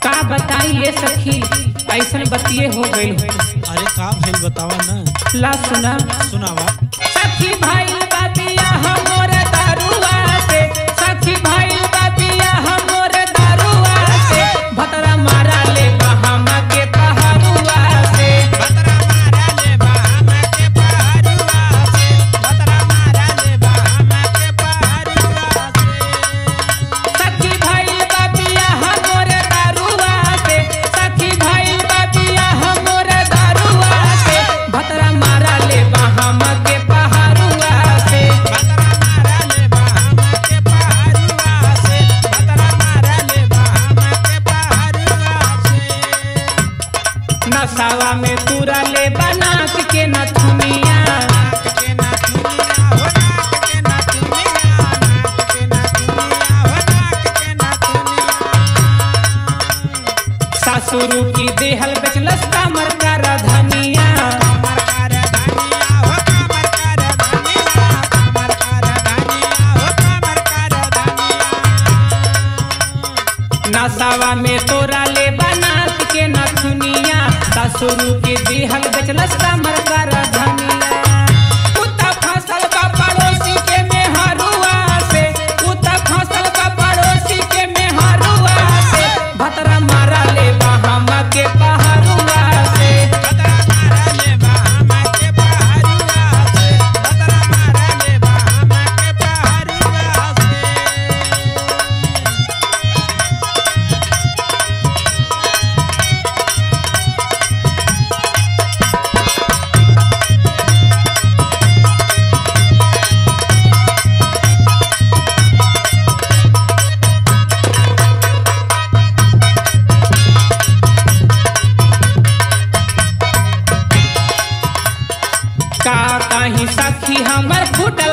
का बताइए सखी ऐसन बतिये हो गई अरे का भइल बतावा ना ला सुना सुनावा सखी भाई बातिया हमोर दारुआ से सखी भाई बातिया हमोर दारुआ से भतरा मारा ले बहामा के पहाड़ुआ से सखी भाई बातिया हमोर दारुआ से सखी भाई बातिया हमोर दारुआ से भतरा मारा ले बहामा के पहाड़ुआ से नसावा में पूरा ले बनाक के नथुनिया सासुरु की देहल बेचलस कामर का धनिया नसावा में तोरा ले बनाक के नथुनिया सासुरु की देहल बेचलस कामर का धनिया कुत्ता फसल बा पड़ोसी के मेहरुआ से कुत्ता फसल बा पड़ोसी के मेहरुआ से भतरा मारा ले बहामा के पहाड़ुआ से का कहीं सखी हमर फुट